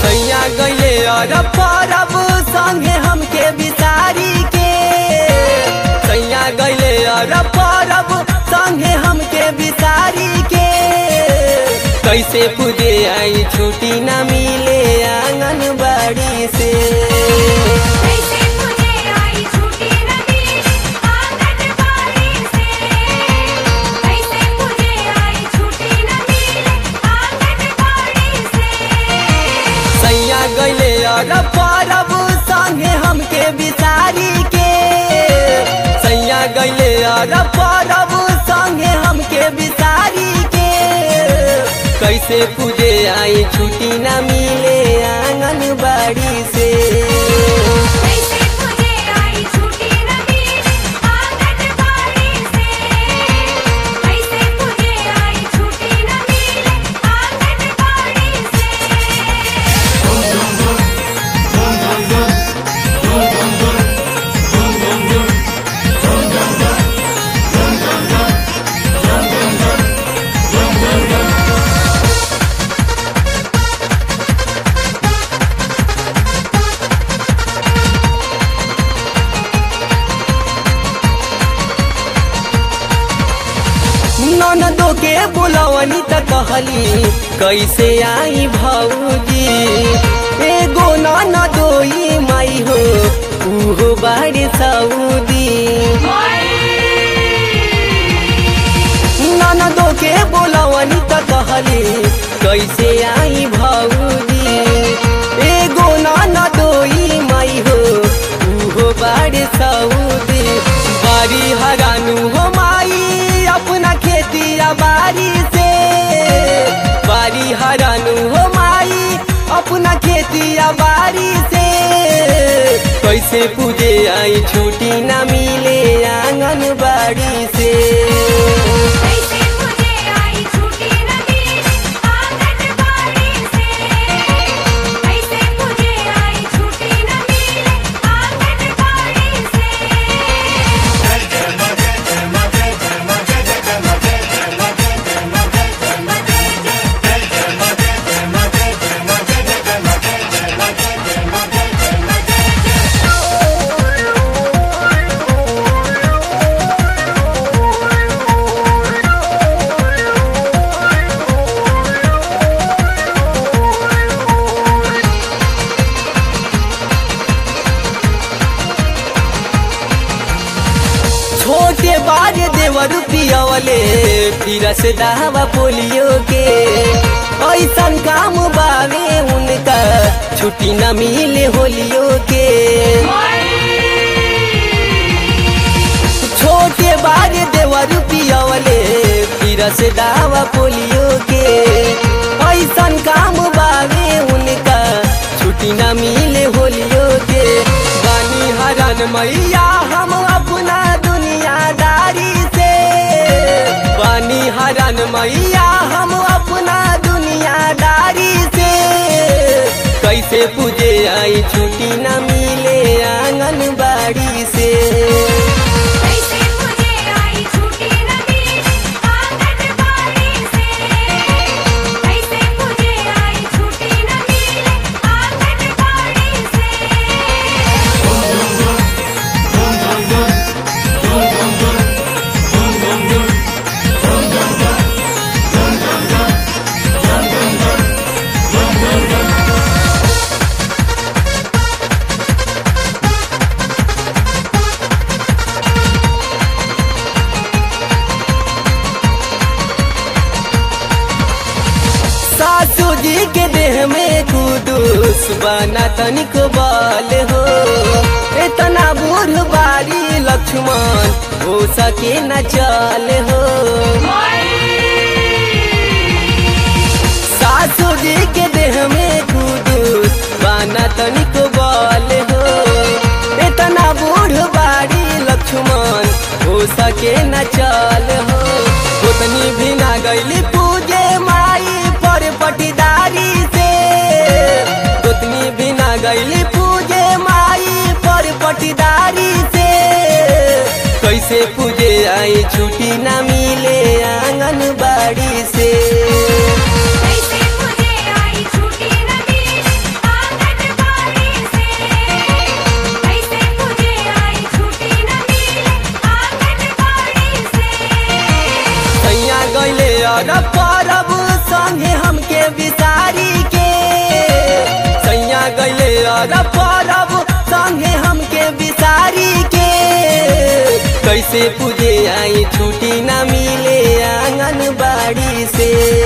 सैया गइले और परब संगे हमके बिसारी के सैया गइले और परब संगे हमके बिसारी के कैसे पूजे आई छुट्टी न मिले आंगनबाड़ी से कैसे मुझे आई छुट्टी न मिली आंगनबाड़ी से कैसे मुझे आई छुट्टी न मिली आंगनबाड़ी से सैया गइले और परब संगे हमके बिसारी के सैया गइले और परब संगे हमके बिसारी के कैसे पूजे आई छुट्टी न मिले आंगनबाड़ी से कैसे मुझे आई छुट्टी न मिली आंगनबाड़ी से कैसे मुझे आई छुट्टी न मिली आंगनबाड़ी से ननदो के बुलवनी त कहली कैसे आई भौजी एगो ननदोई माई हो उहो बाड़ी सऊदी ननदो के बुलवनी त कहली कैसे आई भौजी एगो ननदोई माई हो उहो बाड़ी सऊदी बारी हरानु हो माई अपना खेती बारी से बारी हरानु हो माई अपना खेती बारी से कैसे पूजे आई छुट्टी न मिले आंगनबाड़ी से कैसे मुझे आई छुट्टी न मिली आंगनबाड़ी से कैसे मुझे आई छुट्टी न मिली आंगनबाड़ी से छोटे बाजे देवर पियवले फिर से दावा पोलियो के ऐसन काम बावे उनका छुट्टी न मिले होलियो के छोटे बाजे देवर पियवले फिर से दावा पोलियो के ऐसन काम बावे उनका छुट्टी न मिले होलियो के बानी हरन मैया हम अपना दुनियादारी से बानी हरन मैया हम अपना दुनियादारी से कैसे पूजे आई छुट्टी न मिले आंगनबाड़ी से कैसे मुझे आई छुट्टी न मिली आंगनबाड़ी से कैसे मुझे आई छुट्टी न मिली आंगनबाड़ी से सासू जी के देह में कुदूस बना तनिक बाल हो इतना बूढ़ बारी लक्ष्मण हो सके न चल हो सासू जी के देह में कुदूस बना तनिक बाल हो इतना बूढ़ बारी लक्ष्मण हो सके न चल हो उतनी भी ना गईली पूजे माई पर पटीदारी से उतनी भी ना गईली पूजे माई पर पटीदारी से कैसे पूजे आई छुट्टी ना मिले आंगनबाड़ी से कैसे मुझे आई छुट्टी न मिली कैसे पूजे आई छुट्टी ना मिले आंगनबाड़ी से